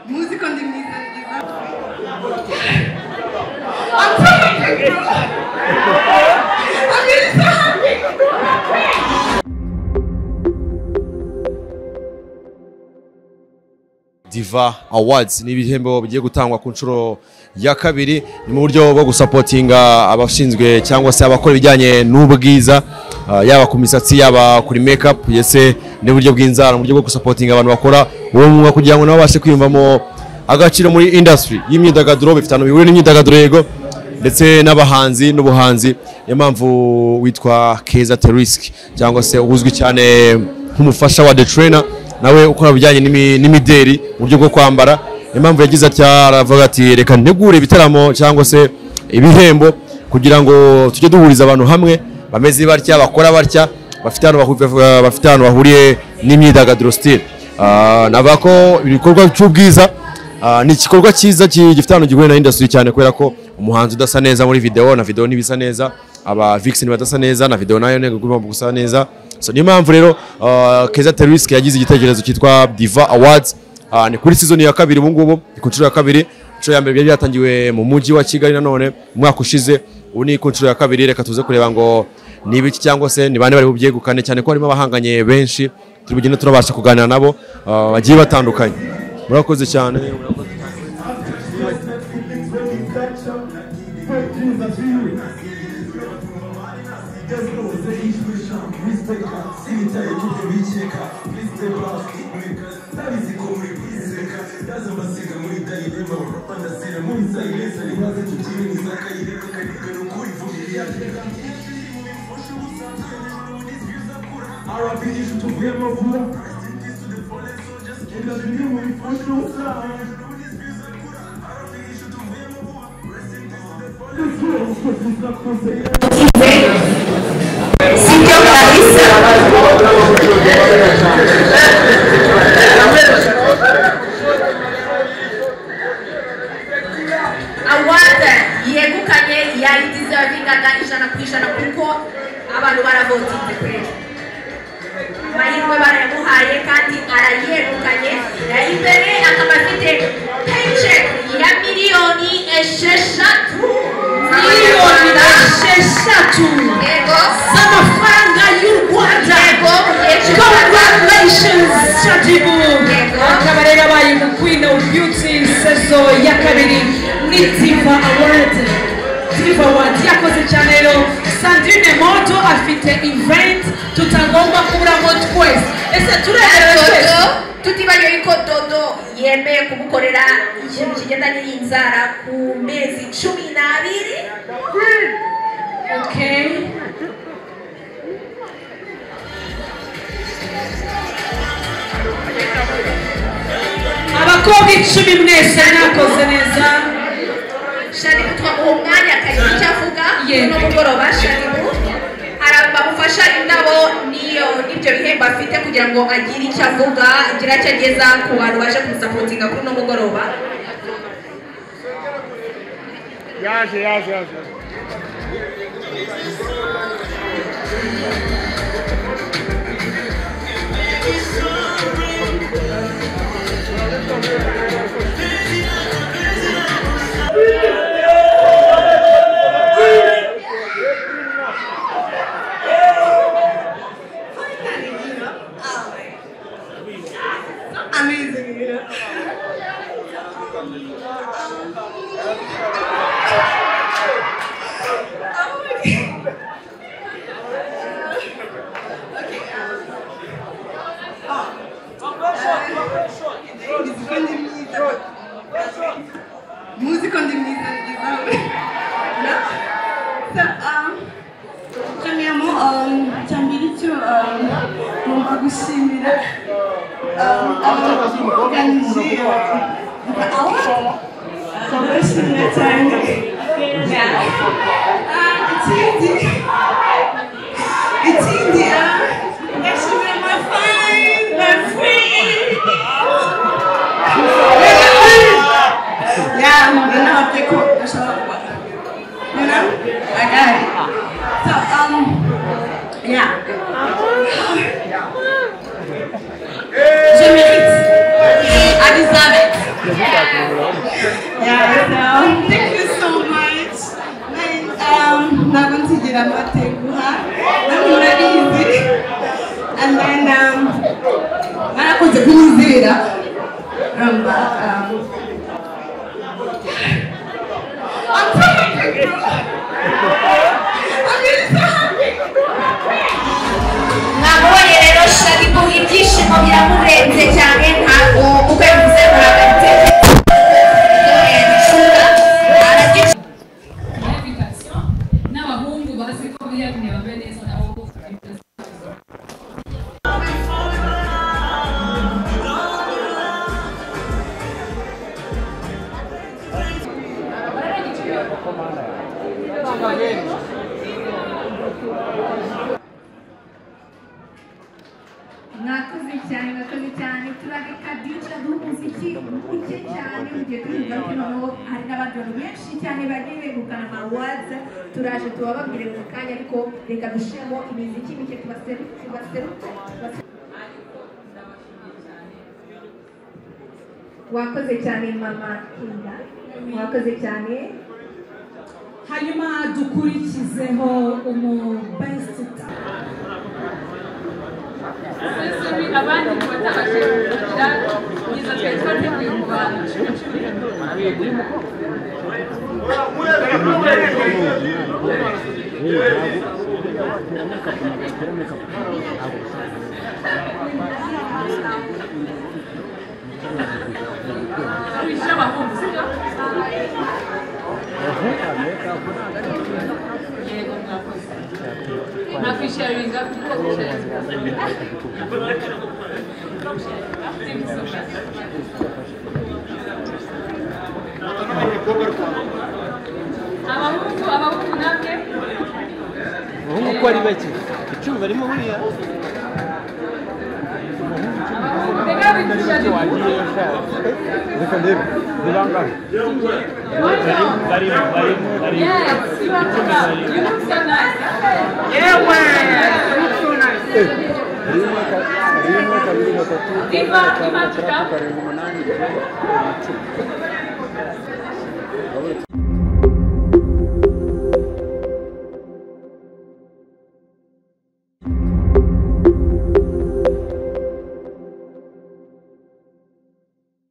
Music on the music. diva awards ni ibihembo bigiye gutangwa ku nshuro ya kabiri ni mu buryo bwo gusapotinga abashinzwe cyangwa se abakora ibijyanye n'ubwiza ah, yaba ku misatsi yaba kuri makeup ndetse n'uburyo bw'inzara mu buryo bwo gusapotinga abantu bakora uwo mwuga kugira ngo nabo babashe kwiyumvamo agaciro muri industry y'imyidagaduro bifite ahantu bihuriye n'imyidagaduro yego ndetse n'abahanzi n'ubuhanzi niyo mpamvu witwa keza teriski cyangwa se uzwi cyane nk'umufasha wa the trainer nawe ukora ibijyanye n'imi- n'imideri mu buryo bwo kwambara impamvu yagize atya aravuga ati reka ntegure ibitaramo cyangwa se ibihembo kugira ngo tujye duhuriza abantu hamwe bameze batya bakora batya bafite ahantu bahu- bafite ahantu bahuriye n'imyidagaduro sitire navuga ko ibikorwa cy'ubwiza Ah, ni igikorwa cyiza ki- gifite ahantu gihuye na industry cyane kubera ko umuhanzi udasa neza muri video na video ntibisa neza aba vixen badasa neza na video nayo ntego igomba gusa neza so niyo mpamvu rero ah, Keza Terrorist yagize igitekerezo cyitwa Diva Awards Ah, ni kuri season ya kabiri ubu ngubu ni ku nshuro ya kabiri inshuro ya mbere byari byatangiwe mu mujyi wa Kigali nanone umwaka ushize ubu ni ku nshuro ya kabiri reka tuze kureba ngo ni ibiki cyangwa se ni bande bari bubyegukane cyane ko harimo abahanganye benshi turi bugende turabasha kuganira nabo ah, bagiye batandukanye murakoze cyane award yegukanye yayidizavingaga ijana ku ijana kuko abantu baravotinze pe amahirwe barayamuhaye kandi arayegukanye ari imbere akaba afite payiceki ya miliyoni esheshatu miliyoni esheshatu yego z'amafaranga y'u rwanda yego Congratulations, Chadibu! Yego. Akaba rero abaye mu Queen of Beauty sezo ya kabiri ni Diva Award. Diva Award yakoze cyane rero Sandrine Moto afite event tutagomba kuburamo twese. Ese turebera twese. dodo tutibagiwe yuko dodo yemeye kumukorera ikintu kigendanye n'inzara ku mezi cumi n'abiri Okay. Abakobwa icumi mwese mwakoze neza. shani kutwa uwo mwanya akagira icyo avuga Yego. uno mugoroba shani bamufasha indabo niyo n'ibyo bihembo afite kugira ngo agire icyo avuga agire icyo ageza ku bantu baje kumusapotinga kuri uno mugoroba Yaje, yaje, yaje. Amazing, you know. Music on the music. Music on the music is um, no? So, um, premièrement, um, Tambiricho, um, ngomba gushimira um, abaorganize ndabashimira cyane Ah, ikindi ikindi ah, ndashimira my friends, my friends. Yeah, I'm gonna have to cook the shop. You know? I got it. So, um, yeah. Yeah, so thank you so much. Like, um, ntabwo nsigira amateguha, namwe murabizi. And then, um, mwarakunze kunyizera. Urumva, um, I'm so happy, bro. I'm really so happy. mwamubonye rero shabibu ibyishimo biramurenze cyane ntabwo uko yavuze murabitse invitation n'abahungu bazi ko biyamye bamwe neza nabo mwakoze cyane mwakoze cyane turaga kabyinshi n'umuziki muke cyane mugiye turibuka ko noneho hari n'abandi bantu benshi cyane bagiye begukana amawaza turaje tubababwire mu kanya ariko reka dushiremo imiziki mike tubaseru- tubaseruke tubase- wakoze cyane mama kinga mwakoze cyane hanyuma dukurikizeho umu best sesemi abandi mu batabashe kugira kugeza twari twateguye mu bantu cumi cumi kwishyura abahungu sibyo yego mwakoze nakwisharinga kuko kwisharinga abahungu abahungu namwe abahungu uko ari bake icumi barimo buriya abahungu reka bikwishyurira wagiye reka ndebe ni bangahe barimo barimo barimo yes ibaruka you look so nice Yewe! Mtu na- rimwe kabiri gatatu Iva, iva, iva. karindwi umunani icyenda, cumi. Urabona iki?